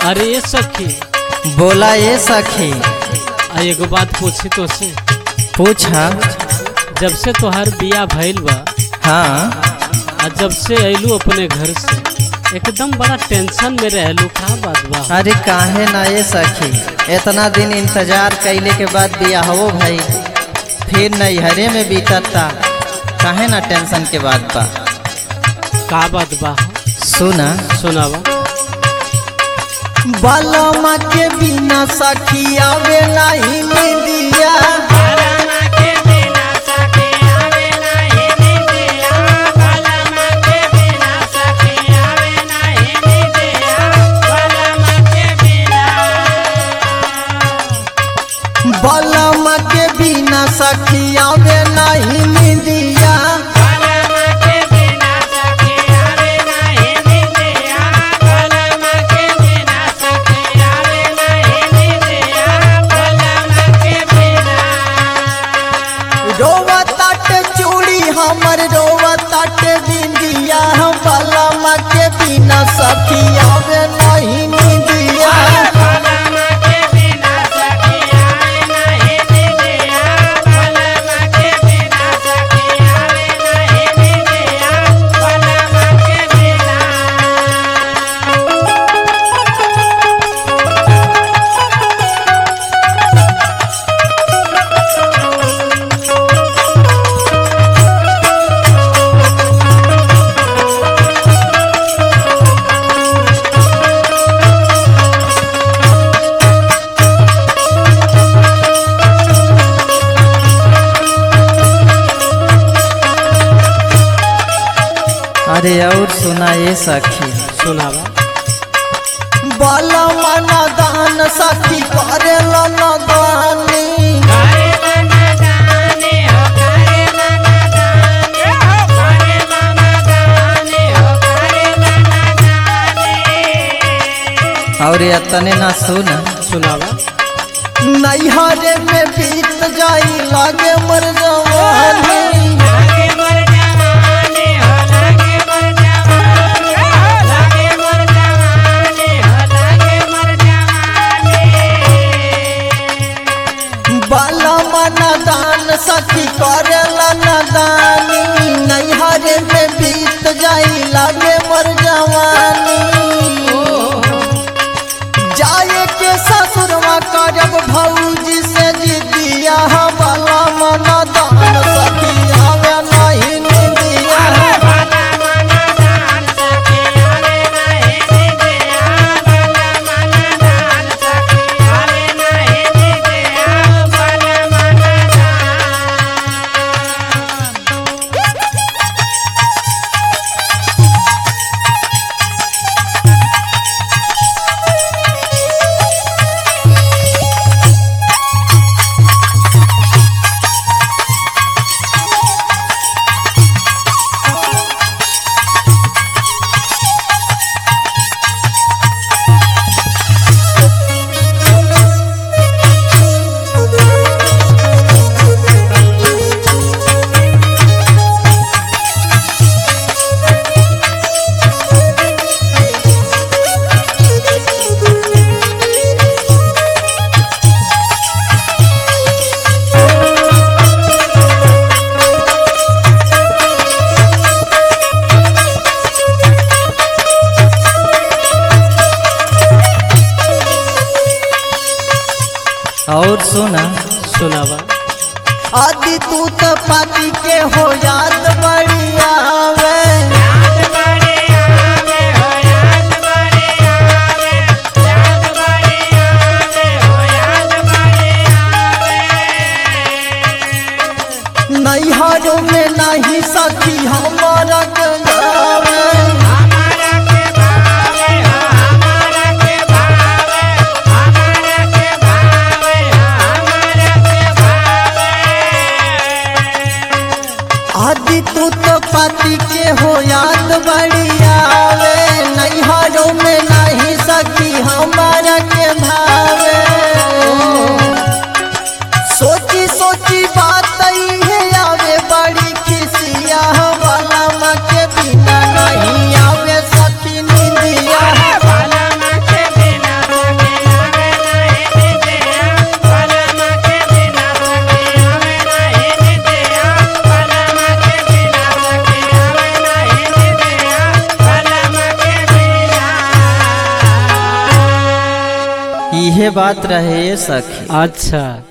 अरे ये सखी बोला ये सखी आ एगो बात पूछी तो से पूछा जब से तोहार बिया भइल बा हाँ आ जब से अइलू अपने घर से एकदम बड़ा टेंशन में रहलू का बात बा अरे काहे ना ये सखी इतना दिन इंतजार कैले के बाद बिया हो भाई फिर नैहरे में बीतता काहे ना टेंशन के बाद बा का बात बा सुना सुनावा बालमा के बिना सखी आवे नहीं मिलिया बालमा के बिना सखी आवे नहीं मिलिया रोवा ताट चूड़ी हमर रोवा ताट बिंदिया बालमा के बिना सखी आवे नहीं मिलिया अरे और सुना ये सखी सुनावा बालमा न दान सखी करेला न दानी और तने ना सुन सुनावा नैहरे में बीत जाई लागे मर जवानी बालमा न दान सखी करेला न दानी नैहरे में बीत जाई लागे मर जवानी जाए के ससुरवा करब भौजी से जिदिया वाला मन दान सखी आवे नहीं निदिया और सुना सुनावा आदि तू तो पाती के हो याद बढ़िया आवे नैहरों में नहीं सखी हमारा गंगावे आदि तू तो पाती के हो याद बड़ी उहे बात रहे ये सखी अच्छा